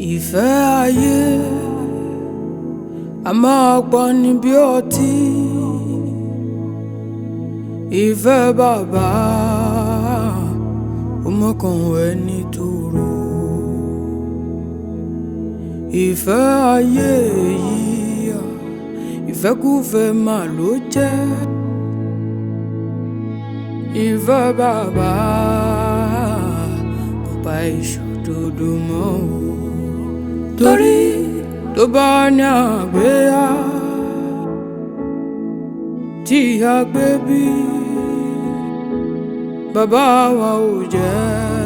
ìfẹ́ ayé a máa pa ni bí ọtí ìfẹ́ bàbá ọmọkàn ẹni tóró ìfẹ́ ayé yìí ìfẹ́kúfẹ́ mà ló jẹ́ ìfẹ́ bàbá kò pa ìṣòdodo mọ́ o torí tó bá ní àgbéyà tí a gbé bí bàbá wa ò jẹ́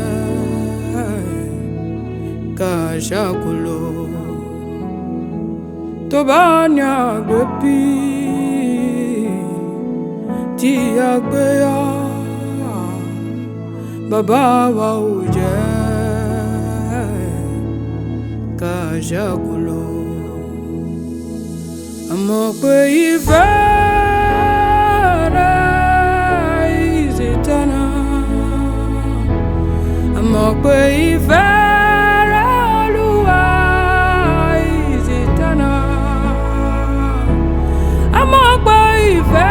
ká ṣàkólò tó bá ní àgbé bí tí a gbéyà bàbá wa ò jẹ́ ká ṣàkólò àmọ́ pé ìfẹ́ rẹ̀ is eternal àmọ́ pé ìfẹ́ rẹ̀ Olúwa is eternal àmọ́ pé ìfẹ́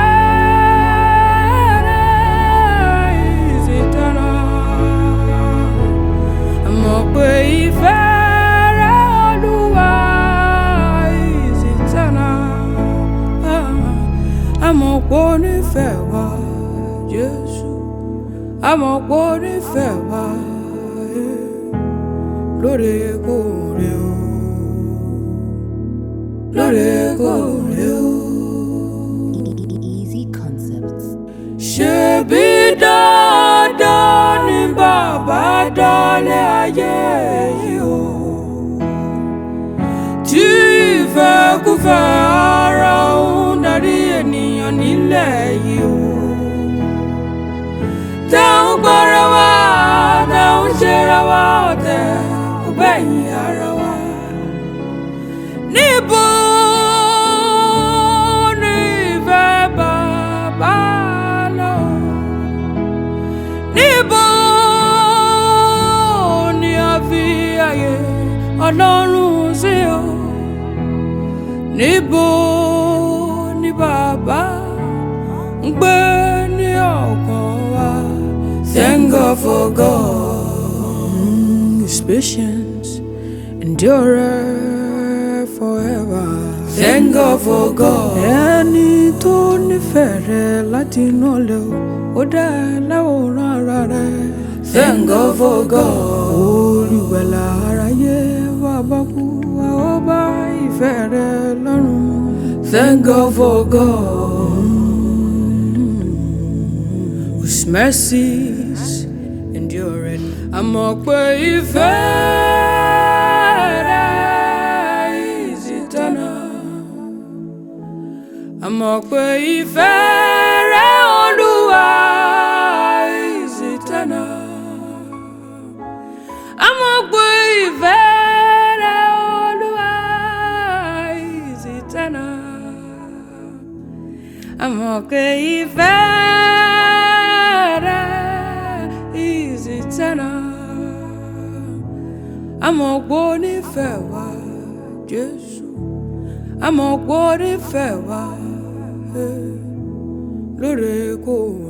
rẹ̀ is eternal àmọ́ pé ìfẹ́ rẹ̀ Olúwa is eternal àmọ́ pé ó nífẹ̀ẹ́ wa Jésù àmọ́ pé ó nífẹ̀ẹ́ wa eh, lóòrèkóòrè o lóòrèkóòrè o. Easy Concepts. ṣebí dandan ni bàbá dálé ayé yìí o tí ìfẹ́kúfẹ́ ara òun darí ènìyàn nílẹ̀ yìí o táwọn gbọ́ra wa táwọn ṣera wa ọ̀tẹ̀ ọgbẹ́yìn ara wa níbo ni ìfẹ́ bàbá lọ níbo ni a fi àyè ọlọ́run sí o níbo ni bàbá ń gbé ní ọkàn wa thank God for God mm, his patience endure forever thank God for God ẹni tó nífẹ̀ẹ́ rẹ láti inú ọ̀lẹ́ o ó dá ẹ láwòrán ara rẹ thank God for God olùgbàlà aráyé wà bá kú wa ó bá ìfẹ́ rẹ lọ́rùn thank God for God whose mercies endure àmọ́ pé ìfẹ́ rẹ is eternal àmọ́ pé ìfẹ́ rẹ Olúwa is eternal àmọ́ pé ìfẹ́ rẹ Olúwa is eternal àmọ́ pé ìfẹ́ rẹ is eternal àmọ́ pé ó nífẹ̀ẹ́ wa Jésù àmọ́ pé ó nífẹ̀ẹ́ wa eh, lóòrèkóòrè.